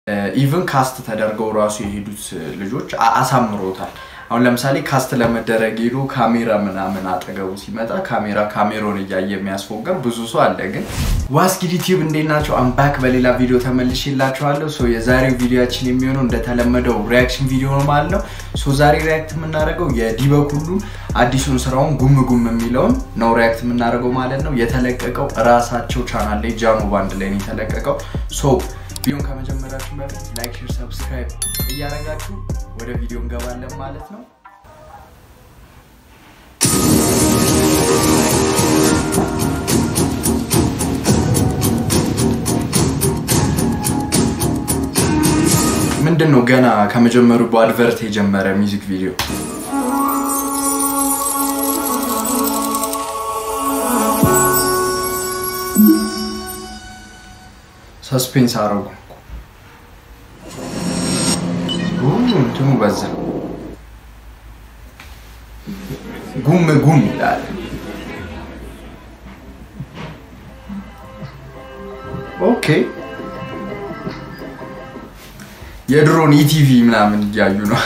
ኢቭን ካስት ተደርገው ራሱ የሄዱት ልጆች አ- አሳምሮታል። አሁን ለምሳሌ ካስት ለመደረግ ሄዶ ካሜራ ምናምን አጠገቡ ሲመጣ ካሜራ ካሜሮን እያየ የሚያስፎገር ብዙ ሰው አለ። ግን ዋስኪድ ዩቲዩብ እንዴት ናቸው? አምባክ በሌላ ቪዲዮ ተመልሼላችኋለሁ። ሶ የዛሬው ቪዲዮችን የሚሆነው እንደተለመደው ሪያክሽን ቪዲዮ ነው ማለት ነው። ሶ ዛሬ ሪያክት የምናደርገው የዲበክ ሁሉ አዲሱን ስራውን ጉም ጉም የሚለውን ነው ሪያክት የምናደርገው ማለት ነው። የተለቀቀው ራሳቸው ቻናል ላይ ጃኖ ባንድ ላይ ነው የተለቀቀው። ሶ ቪዲዮን ከመጀመራችሁ በፊት ላይክ፣ ሼር፣ ሰብስክራይብ እያደረጋችሁ ወደ ቪዲዮ እንገባለን ማለት ነው። ምንድን ነው ገና ከመጀመሩ በአድቨርት የጀመረ ሚውዚክ ቪዲዮ ሰስፔንስ አረጉ። እንትኑ በዛ ጉም ጉም ይላል። ኦኬ የድሮን ኢቲቪ ምናምን እያዩ ነው።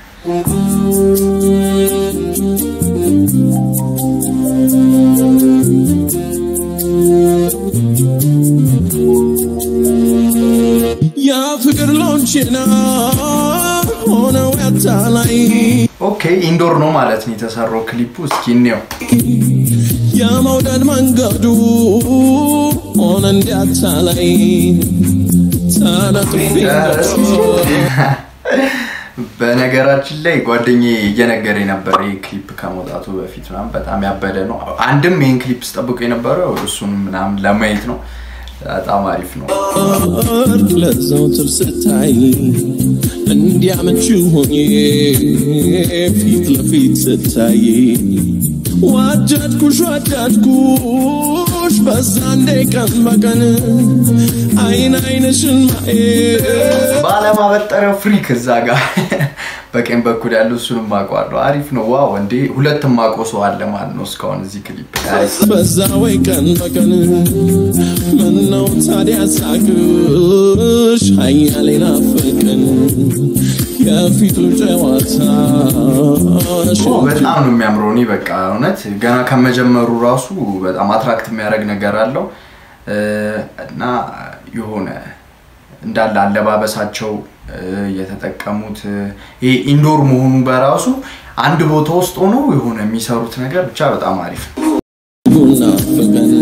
ያ ፍቅር ሎንችና ሆነው ያታላይ ኦኬ ኢንዶር ነው ማለት ነው የተሰራው ክሊፑ። እስኪ እንየው። የመውደድ መንገዱ ሆነ እንዲያታላይ ተለጥፌ በነገራችን ላይ ጓደኛዬ እየነገረ የነበረ ይህ ክሊፕ ከመውጣቱ በፊት ምናምን በጣም ያበደ ነው። አንድም ይህን ክሊፕ ስጠብቁ የነበረው እሱን ምናምን ለማየት ነው። በጣም አሪፍ ነው። ወርቅ ለዘውትር ስታይ እንዲያመች ሆኜ ፊት ለፊት ስታይ ወደድኩሽ ወደድኩሽ በዛ እንዴ ቀን በቀን አይን አይንሽን ማየት ባለማበጠሪያው ፍሪክ እዛ ጋር በቀኝ በኩል ያለው እሱንም አውቀዋለሁ። አሪፍ ነው። ዋው እንዴ ሁለትም ማቆ ሰው አለ ማለት ነው እስካሁን እዚህ ክሊፕ ላይ። በዛ ወይ ቀን በቀን ምነው ታዲያ ሳቅሽ ሀያሌ ናፈቀን የፊቱ ጨዋታ ኦ፣ በጣም ነው የሚያምረው። እኔ በቃ እውነት ገና ከመጀመሩ ራሱ በጣም አትራክት የሚያደርግ ነገር አለው እ፣ እና የሆነ እንዳለ አለባበሳቸው እ፣ የተጠቀሙት እ፣ ይሄ ኢንዶር መሆኑ በራሱ አንድ ቦታ ውስጥ ሆኖ የሆነ የሚሰሩት ነገር ብቻ በጣም አሪፍ ነው። ናፈቀን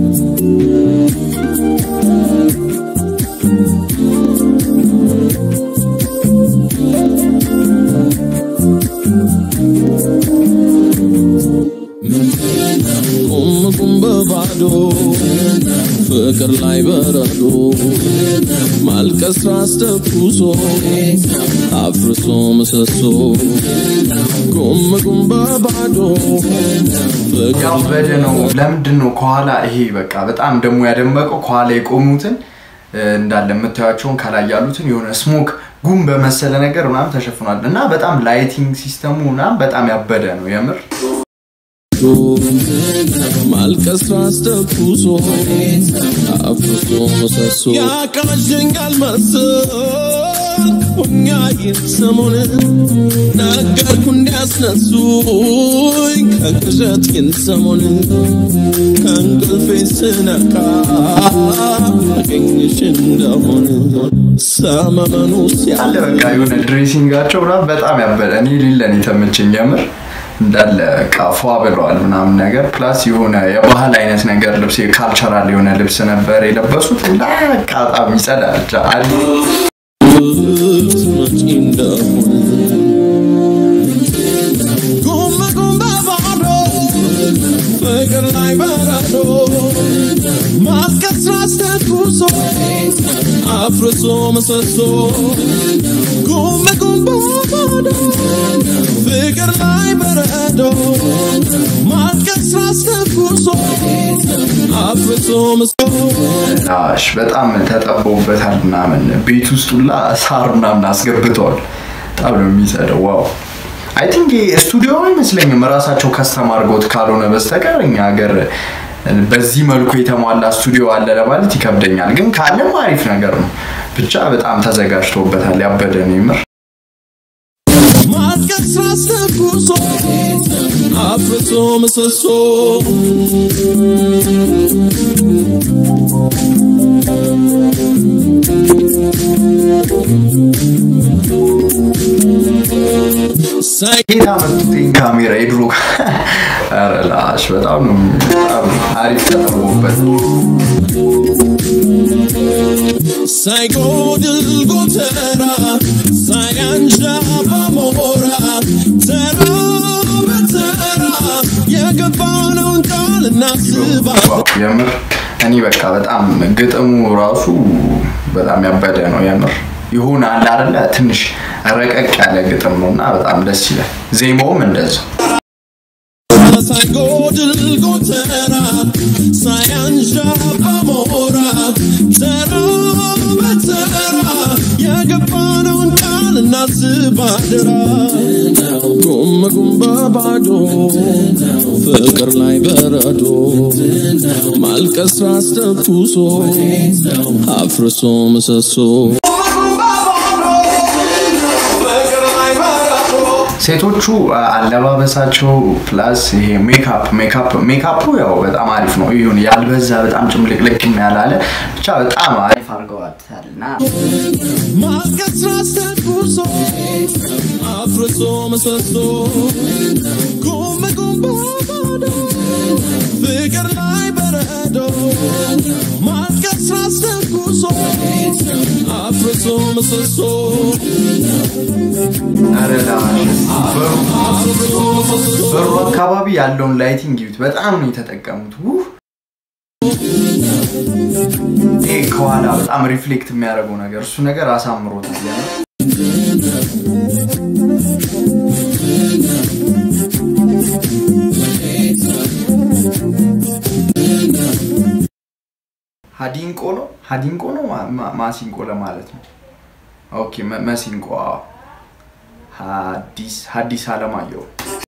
ቁም ቁም በባዶ ፍቅር ላይ በረዶ ማልቀስ ራስ ተኩሶ አፍርሶ ምሰሶ ቁም ቁም በባዶ ፍቅር ያው በደ ነው። ለምንድን ነው ከኋላ ይሄ በቃ በጣም ደግሞ ያደመቀው ከኋላ የቆሙትን እ፣ እንዳለ የምታያቸውን ከላይ ያሉትን የሆነ ስሞክ ጉም በመሰለ ነገር ምናምን ተሸፍኗል እና በጣም ላይቲንግ ሲስተሙ ምናምን በጣም ያበደ ነው የምር ማልቀስ ራስ ተኩሶ አፍርሶ ምሰሶ ያቃዠኛል መሰል ሁኛዬን ሰሞን ነገርኩ እንዲያስነሱኝ ከቅዠቴን ሰሞን ከእንቅልፌ ስነቃ አገኝሽ እንደሆን ሰመመኑ አለ ሲያለ በቃ የሆነ ድሬሲንጋቸው ምናምን በጣም ያበደ እኔ ሊለን የተመቸኝ የምር እንዳለ በቃ ፏ ብለዋል ምናምን ነገር ፕላስ የሆነ የባህል አይነት ነገር ልብስ ካልቸራል የሆነ ልብስ ነበር የለበሱት እና በቃ በጣም ይጸዳል ብቻ አሪፍ መጪ እንደሆን ጉም ጉም በባዶ ፍቅር ላይ በረዶ ማስቀስ ራስ ተኩሶ አፍርሶ ምሰሶ ጉም ጉም በባዶ ፍቅር ላይ በረዶ ማስቀስ ራስ ተኩሶ አፍርሶ ምሰሶ ሽ በጣም ተጠበውበታል ምናምን ቤት ውስጥ ሁላ ሳር ምናምን አስገብተዋል። በጣም ነው የሚጸደው። ዋው አይ ቲንክ ስቱዲዮ አይመስለኝም ራሳቸው ከስተም አድርገውት ካልሆነ በስተቀር እኛ ሀገር በዚህ መልኩ የተሟላ ስቱዲዮ አለ ለማለት ይከብደኛል፣ ግን ካለም አሪፍ ነገር ነው። ብቻ በጣም ተዘጋጅቶበታል። ያበደ ነው የምር። ማጥቀስ አስተኩሶ አፍርሶ ምሰሶ ሳይ ጌታ መጡትኝ ካሜራ የድሮ ኧረ ላሽ በጣም ነው በጣም አሪፍ ተጠቅሞበት ሳይጎድል ጎተራ ሳያንዣባ ሞራ ተራ በተራ የገባነውን ቃል እናስባለን። ዋው፣ የምር እኔ በቃ በጣም ግጥሙ ራሱ በጣም ያበደ ነው የምር ይሁን አለ አይደለ ትንሽ ረቀቅ ያለ ግጥም ነው እና በጣም ደስ ይላል ዜማውም እንደዛው ሳይጎድል ጎተራ ሳያንዣባ ሞራ ተራ በተራ የገባነውን ቃል እናስባድራ ጉም ጉም በባዶ ፍቅር ላይ በረዶ ማልቀስ ራስ ተኩሶ አፍርሶ ምሰሶ ሴቶቹ አለባበሳቸው ፕላስ ይሄ ሜካፕ ሜካፕ ሜካፑ ያው በጣም አሪፍ ነው ይሁን ያልበዛ በጣም ጭምልቅልቅ ያላለ ብቻ በጣም አሪፍ አድርገዋታል እና ማልቀስ ራስ ተኩሶ አፍርሶ ምሰሶ ጉም ጉም በባዶ ፍቅር ላይ በረዶ ማልቀስ ራስ ተኩሶ አፍርሶ ምሰሶ ኧረ ላሽ፣ በሩ አካባቢ ያለውን ላይቲንግ ዩት በጣም ነው የተጠቀሙት ውህ ይሄ ከኋላ በጣም ሪፍሌክት የሚያደርገው ነገር እሱ ነገር አሳምሮታል የምር። ሀዲንቆ ነው ሀዲንቆ ነው ማ- ማ- ማሲንቆ ለማለት ነው ኦኬ መ- መሲንቆ አዎ። ሀዲስ ሀዲስ አለማየሁ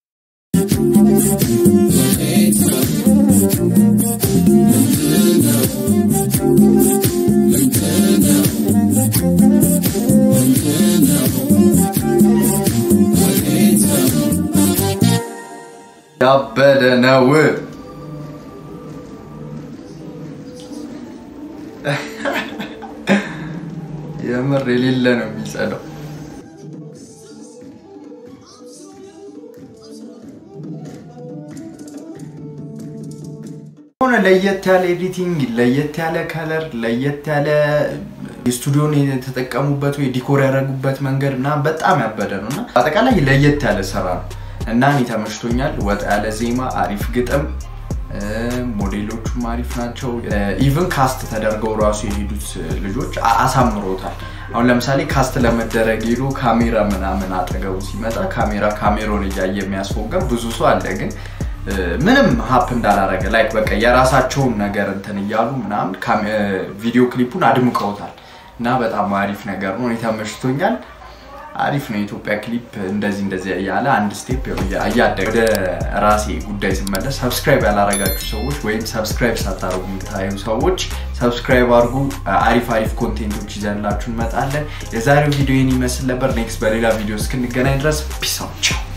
ያበደ ነው የምር የሌለ ነው የሚጸዳው የሆነ ለየት ያለ ኤዲቲንግ ለየት ያለ ከለር ለየት ያለ የስቱዲዮን የተጠቀሙበት ወይ ዲኮር ያደረጉበት መንገድ እና በጣም ያበደ ነው እና አጠቃላይ ለየት ያለ ስራ ነው እና እኔ ተመችቶኛል ወጣ ያለ ዜማ አሪፍ ግጥም እ፣ ሞዴሎቹም አሪፍ ናቸው ኢቭን ካስት ተደርገው ራሱ የሄዱት ልጆች አ- አሳምሮታል አሁን ለምሳሌ ካስት ለመደረግ ሄዶ ካሜራ ምናምን አጠገቡ ሲመጣ ካሜራ ካሜሮን እያየ የሚያስፎገር ብዙ ሰው አለ ግን እ፣ ምንም ሀፕ እንዳላረገ ላይክ በቃ የራሳቸውን ነገር እንትን እያሉ ምናምን ካሜ- እ፣ ቪዲዮ ክሊፑን አድምቀውታል እና በጣም አሪፍ ነገር ነው እኔ ተመችቶኛል አሪፍ ነው የኢትዮጵያ ክሊፕ እንደዚህ እንደዚህ እያለ አንድ ስቴፕ እያደገ ወደ ራሴ ጉዳይ ስመለስ ሰብስክራይብ ያላረጋችሁ ሰዎች ወይም ሰብስክራይብ ሳታደርጉ የምታዩ ሰዎች ሰብስክራይብ አድርጉ አሪፍ አሪፍ ኮንቴንቶች ይዘንላችሁ እንመጣለን የዛሬው ቪዲዮ ይህን ይመስል ነበር ኔክስት በሌላ ቪዲዮ እስክንገናኝ ድረስ ፒስ አውት ቻው